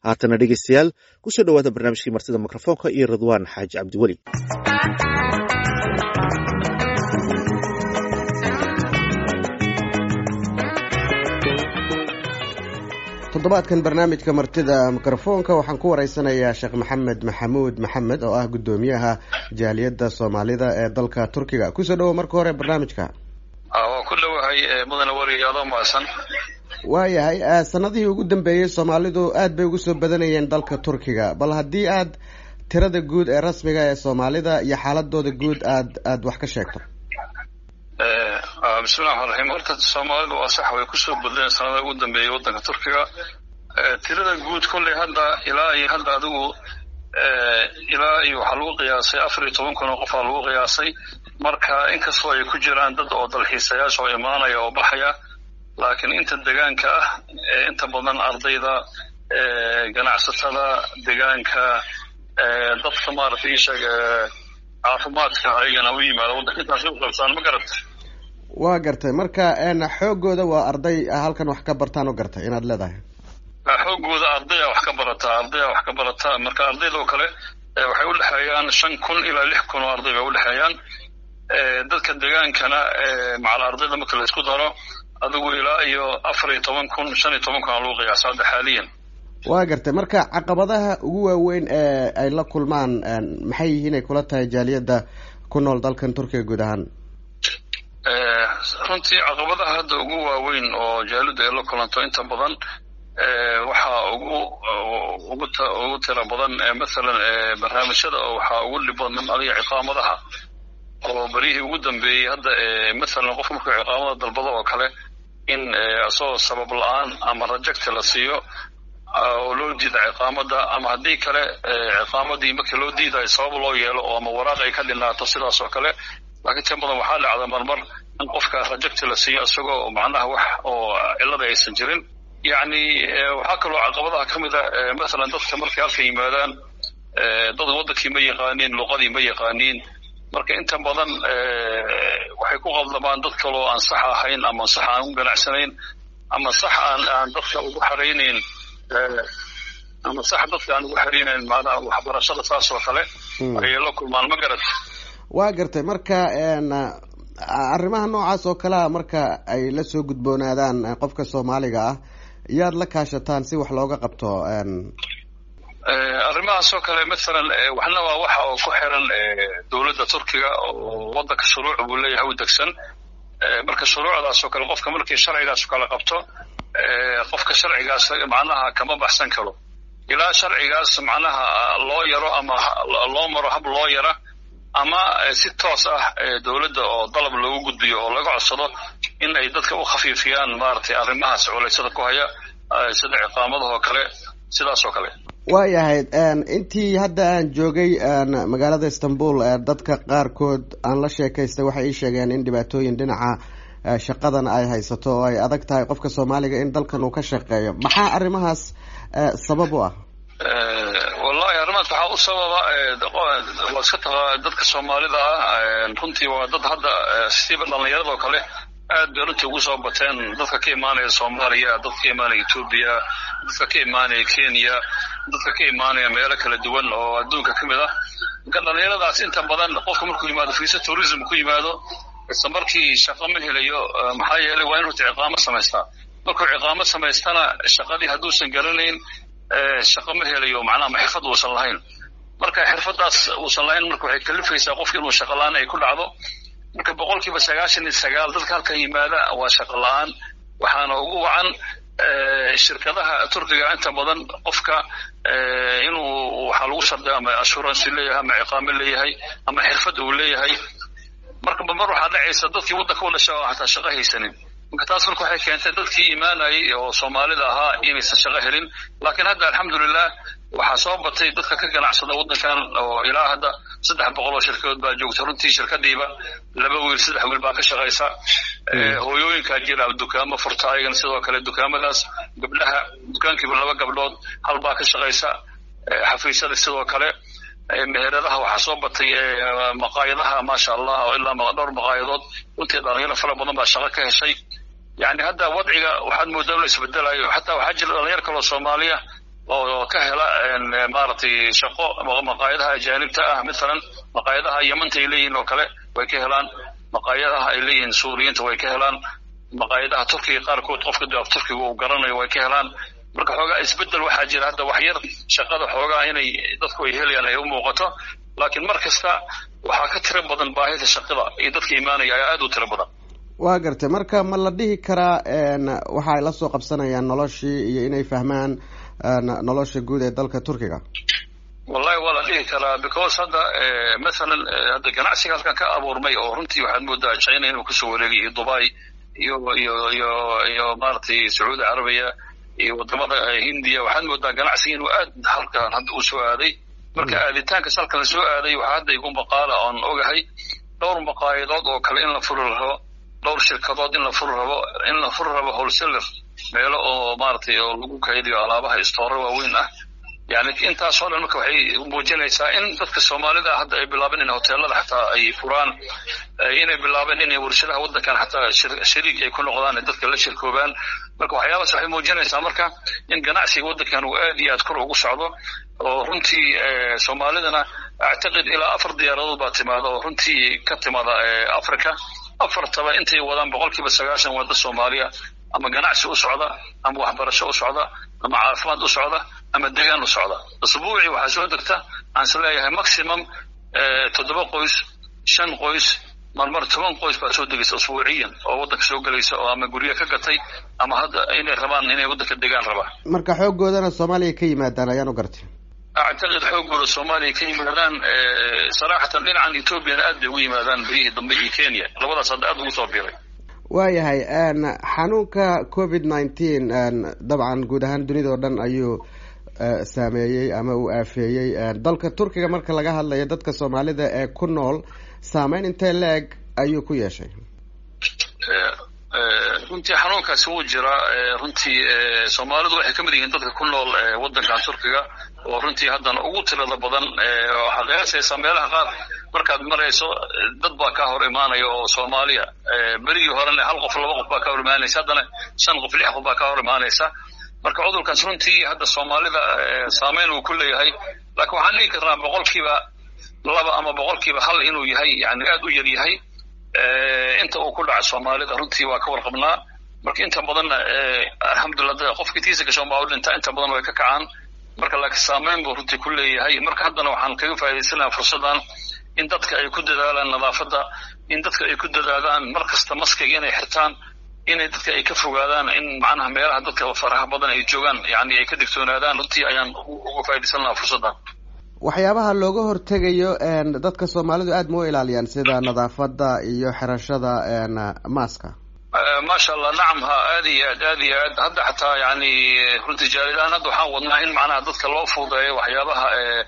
haatana dhegeystayaal kusoo dhowaada barnaamijkii martida mikrofoonka iyo ridwaan xaaji cabdiweli toddobaadkan barnaamijka martida mikrofoonka waxaan ku wareysanayaa sheekh maxamed maxamuud maxamed oo ah guddoomiyaha jaaliyadda soomaalida ee dalka turkiga kusoo dhowo marka hore barnaamijka waa ku dhowahay mudane wariyaado maasan waayahay sanadihii ugu dambeeyey soomaalidu aad bay ugu soo badanayeen dalka turkiga bal haddii aad tirada guud ee rasmiga ee soomaalida iyo xaaladooda guud aad aad wax ka sheegto bismillahi raxmaan raxiim horta soomaalidu waa sax way kusoo badleen sanada ugu dambeeyey waddanka turkiga tirada guud kolley hadda ilaa iyo hadda adigu ilaa iyo waxaa lagu qiyaasay afar iyo toban kun oo qofaa lagu qiyaasay marka inkastoo ay ku jiraan dad oo dalxiisayaasha oo imaanaya oo baxaya laakiin inta degaanka ah inta badan ardayda ganacsatada degaanka dadka maaragtay isheeg caafimaadka ayagana u yimaada waddanka intaas u qabsaan ma garata waa gartay marka xoogooda waa arday halkan wax ka bartaan u gartay inaad leedahay xoogooda ardaya wax ka barataa ardaya wax ka barataa marka ardaydoo kale waxay udhexeeyaan shan kun ilaa lix kun oo arday bay udhexeeyaan dadka degaankana macal ardayda marka la isku daro adigu ilaa iyo afar iyo toban kun shan iyo toban kun aa lagu qiyaasa hadda xaaliyan waa gartay marka caqabadaha ugu waaweyn ee ay la kulmaan maxay yihiin ay kula tahay jaaliyadda ku nool dalkan turkiga guud ahaan runtii caqabadaha hadda ugu waaweyn oo jaaliyaddu ay la kulanto inta badan waxaa ugu ugu ugu tira badan mathalan barnaamijyada oo waxaa ugu dhib badan adiga ciqaamadaha oo beryihii ugu dambeeyey hadda mathalan qofka markuu ciqaamada dalbado oo kale in isagoo sabab la-aan ama rajecti la siiyo oo loo diida ciqaamada ama haddii kale ciqaamadii markii loo diidayo sabab loo yeelo oo ama waraaq ay ka dhinaato sidaas oo kale laakiin tan badan waxaa dhacda marmar in qofka rajecti la siiyo isagoo macnaha wax oo cillada aysan jirin yacni waxaa kaloo caqabadaha ka mid a mathalan dadka markay halka yimaadaan dad waddankii ma yaqaaniin luqadii ma yaqaaniin marka inta badan waxay ku qaldamaan dad kaloo aan sax ahayn ama sax aan u ganacsanayn ama sax aan aan dadka ugu xaraynayn ama sax dadka aan ugu xaraynayn macnaha waxbarashada saas oo kale ayay la kulmaan ma garat waa gartay marka arrimaha noocaas oo kalea marka ay la soo gudboonaadaan qofka soomaaliga ah yaad la kaashataan si wax looga qabto arrimahaas oo kale mathalan waxna waa waxa oo ku xiran dowladda turkiga oo waddanka shuruuc buu leeyahay u degsan marka shuruucdaas oo kale qofka markii sharcigaas kala qabto qofka sharcigaas macnaha kama baxsan karo ilaa sharcigaas macnaha loo yaro ama loo maro hab loo yara ama si toos ah dowladda oo dalab loogu gudbiyo oo laga codsado in ay dadka u khafiifiyaan maaragtay arrimahaas culaysada ku haya sida ciqaamadahoo kale sidaas oo kale waayahay intii hadda aan joogay magaalada istanbul dadka qaarkood aan la sheekaystay waxay ii sheegeen in dhibaatooyin dhinaca shaqadan ay haysato oo ay adag tahay qofka soomaaliga in dalkan uu ka shaqeeyo maxaa arrimahaas sabab u ah wallahi arrimahaas waxaa u sababa waa iska taqa dadka soomaalida ah runtii waa dad hadda siba dhallinyaradoo kale aad bay runtii ugu soo bateen dadka ka imaanaya soomaaliya dadka ka imaanaya etoobiya dadka ka imaanaya kenya dadka ka imaanaya meelo kala duwan oo adduunka ka mid ah marka dhallinyaradaas inta badan qofka markuu yimaado fiisa tourism ku yimaado isla markii shaqo ma helayo maxaa yeelay waa in runtii ciqaamo samaystaa markuu ciqaamo samaystana shaqadii hadduusan garanayn shaqo ma helayo macnaha ma xirfad uusan lahayn marka xirfadaas uusan lahayn marka waxay kalifaysaa qofki inuu shaqo la-aan ay ku dhacdo marka boqolkiiba sagaashan iyo sagaal dadka halkan yimaada waa shaqo la-aan waxaana ugu wacan shirkadaha turkiga inta badan qofka inuu waxaa lagu sharday ama assurance leeyahay ama ciqaamo leeyahay ama xirfad uu leeyahay marka mar waxaa dhacaysa dadkii waddanka u dhasha oo hataa shaqo haysanin marka taas marka waxay keentay dadkii imaanayay oo soomaalida ahaa inaysan shaqo helin laakiin hadda alxamdulilah waxaa soo batay dadka ka ganacsada waddankan oo ilaa hadda saddex boqol oo shirkadood baa joogta runtii shirkadiiba laba wiil saddex wiil baa ka shaqaysa hooyooyinkaa jira dukaamo furta ayagana sidoo kale dukaamadaas gabdhaha dukaankiiba laba gabdhood hal baa ka shaqaysa xafiisyada sidoo kale meheradaha waxaa soo batay maqaayadaha maasha allah oo ilaa dhowr maqaayadood runtii dhalinyaro fara badan baa shaqo ka heshay yani hadda wadciga waxaad moodaa inuu isbedelayo xataa waxaa jira dhalinyar kaloo soomaaliya oo ka hela maaragtay shaqo maqaayadaha ajaanibta ah mathalan maqaayadaha yamanta ay leeyihiin oo kale way ka helaan maqaayadaha ay leeyihiin suuriyiinta way ka helaan maqaayadaha turkiga qaarkood qofka af turkiga uu garanayo way ka helaan marka xoogaa isbedel waxaa jira hadda wax yar shaqada xoogaa inay dadku ay helayaan ay u muuqato laakiin mar kasta waxaa ka tiro badan baahida shaqada iyo dadka imaanaya ayaa aada u tiro badan waa gartay marka ma la dhihi karaa waxa ay la soo qabsanayaan noloshii iyo inay fahmaan nolosha guud ee dalka turkiga wallahi waa la dhihi karaa because hadda mathalan hadda ganacsiga halkan ka abuurmay oo runtii waxaad moodaa china inuu kasoo wareegay iyo dubai iyo iyo iyo iyo maaragtay sacuudi carabiya iyo wadamada hindiya waxaad moodaa ganacsiga inuu aad halkan hadda uu soo aaday marka aaditaankas halkan la soo aaday waxaa hadda igu maqaala oon ogahay dhowr maqaayadood oo kale in la furi rabo dhowr shirkadood in la furi rabo in la furi rabo wholesaler meelo oo maaragtay oo lagu kaydiyo alaabaha istoora waaweyn ah yani intaasoo dhan marka waxay muujinaysaa in dadka soomaalida hadda ay bilaabeen in hoteelada xataa ay furaan inay bilaabeen inay warshadaha waddankan xataa shariik ay ku noqdaan ee dadka la shirkoobaan marka waxyaabaas waxay muujinaysaa marka in ganacsiga waddankan uu aad iyo aad kor ugu socdo oo runtii soomaalidana actaqid ilaa afar diyaaradood baa timaada oo runtii ka timaada africa afartaba intay wadaan boqolkiiba sagaashan wadda soomaaliya ama ganacsi u socda ama waxbarasho u socda ama caafimaad u socda ama degaan u socda asbuucii waxaa soo degta aan is leeyahay maximum toddoba qoys shan qoys marmar toban qoys baa soo degaysa asbuuciyan oo waddanka soo gelaysa oo ama guryo ka gatay ama hadda inay rabaan inay waddanka degaan rabaan marka xooggoodana soomaaliya ka yimaadaan ayaan u gartay actaqid xoogooda soomaaliya ka yimaadaan saraxatan dhinacan ethoobiana aad bay ugu yimaadaan berihii dambe iyo kenya labadaas hadda aad ugu soo biiray waayahay xanuunka covid nineteen dabcan guud ahaan dunida oo dhan ayuu saameeyey ama uu aafeeyey dalka turkiga marka laga hadlayo dadka soomaalida ee ku nool saameyn intee la-eg ayuu ku yeeshay runtii xanuunkaasi wuu jiraa runtii soomaalidu waxay ka mid yihiin dadka ku nool waddankan turkiga oo runtii haddana ugu tirada badan waxaa qiyaasaysaa meelaha qaar markaad marayso dad baa kaa hor imaanaya oo soomaaliya berigii horena hal qof laba qof baa kaa hor imaanaysa haddana shan qof lix qof baa kaa hor imaanaysa marka cudurkaas runtii hadda soomaalida saameyn uu ku leeyahay laakiin waxaan dhihi karnaa boqolkiiba laba ama boqolkiiba hal inuu yahay yani aad u yar yahay inta uu ku dhaca soomaalida runtii waa ka warqabnaa marka inta badanna alxamdulillah qofkii tiisa gashoon baa u dhintaa inta badan way ka kacaan marka laakiin saameyn buu runtii ku leeyahay marka haddana waxaan kaga faa'idaysanaha fursaddan in dadka ay ku dadaalaan nadaafadda in dadka ay ku dadaadaan mar kasta maskiga inay xirtaan inay dadka ay ka fogaadaan in macnaha meelaha dadka faraha badan ay joogaan yani ay ka digtoonaadaan runtii ayaan uga faa'iidaysan lahaa fursaddan waxyaabaha looga hortegayo dadka soomaalidu aad ma u ilaaliyaan sida nadaafadda iyo xirashada maaska maasha allah nacam ha aad iyo aad aad iyo aad hadda xataa yani runtii jaalidahaan hadda waxaan wadnaa in macnaha dadka loo fuudeeyo waxyaabaha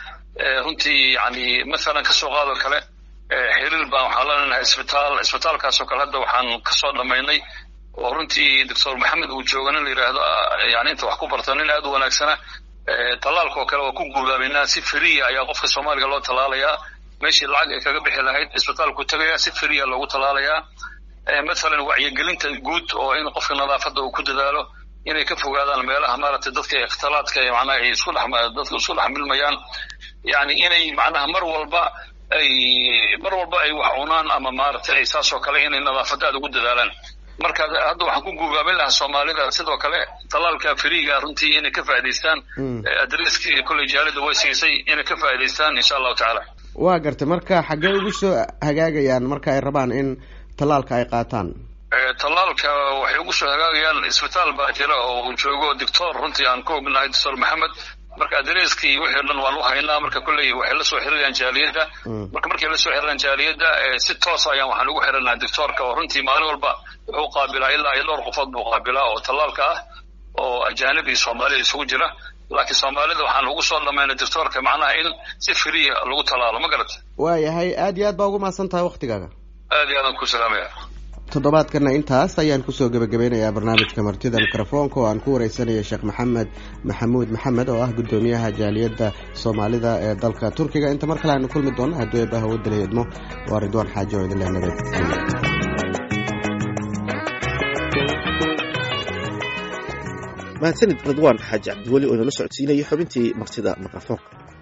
runtii yani mathalan kasoo qaado kale xiriir baan waxaan leenahay isbitaal isbitaalkaasoo kale hadda waxaan kasoo dhamaynay oo runtii doctor maxamed uu jooga nin la yidhaahdo yani inta wax ku barta nin aad u wanaagsana tallaalka oo kale waa ku guulaabaynaa si feriya ayaa qofka soomaaliga loo tallaalayaa meeshii lacag ay kaga bixi lahayd isbitaalku tagaya si feriya loogu tallaalayaa mathalan wacyigelinta guud oo in qofka nadaafadda uu ku dadaalo inay ka fogaadaan meelaha maaragtay dadka ikhtilaadka macnaha ay isku dhex dadka isku dhex milmayaan yani inay macnaha mar walba ay mar walba ay wax cunaan ama maaragtay ay saas oo kale inay nadaafadda aad ugu dadaalaan marka hadda waxaan ku guubaabin lahaa soomaalida sidoo kale tallaalka feriga runtii inay ka faa'idaystaan adreskii kolley jaalida way siisay inay ka faa'idaystaan insha allahu tacaala waa gartay marka xaggee ugu soo hagaagayaan marka ay rabaan in tallaalka ay qaataan tallaalka waxay ugu soo hagaagayaan isbitaal baa jira oo uu joogo doctor runtii aan ku ognahay doctor maxamed marka adreskii wixii o dhan waan u haynaa marka kolley waxay la soo xiriirayaan jaaliyadda marka markay la soo xiriiraan jaaliyadda si toos ayaan waxaan ugu xiranaa doctoorka oo runtii maalin walba wuxuu qaabilaa ilaa iyo dhowr qofood buu qaabilaa oo tallaalka ah oo ajaanib iyo soomaalida isugu jira laakiin soomaalida waxaan ugu soo dhamaynay doctoorka macnaha in si feriya lagu tallaalo ma garata waayahay aad iyo aad baa ugu mahadsan tahay waktigaaga aad iyo aadaan ku salaamaya toddobaadkana intaas ayaan kusoo gebagabeynayaa barnaamijka martida mikrofoonka oo aan ku wareysanaya sheekh maxamed maxamuud maxamed oo ah guddoomiyaha jaaliyadda soomaalida ee dalka turkiga inta mar kale aanu kulmi doonno hadduu eebbaha wadala idmo waa ridwaan xaaji oo idin leh nabad mahadsanid ridwaan xaaji cabdiweli oo inala socodsiinayay xubintii martida mikrofoonka